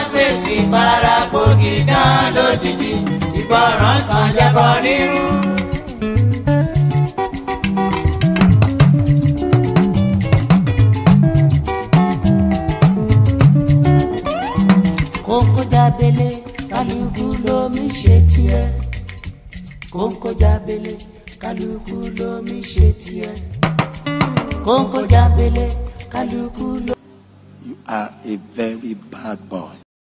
ṣèṣì fara gbòógì dán lójijì ìgbọràn sàn jẹbọ rírú. kóńkó jábélé kálukú lómi ṣe tiẹ̀ kóńkó jábélé kálukú lómi ṣe tiẹ̀ kóńkó jábélé kálukú lómi. You are a very bad boy.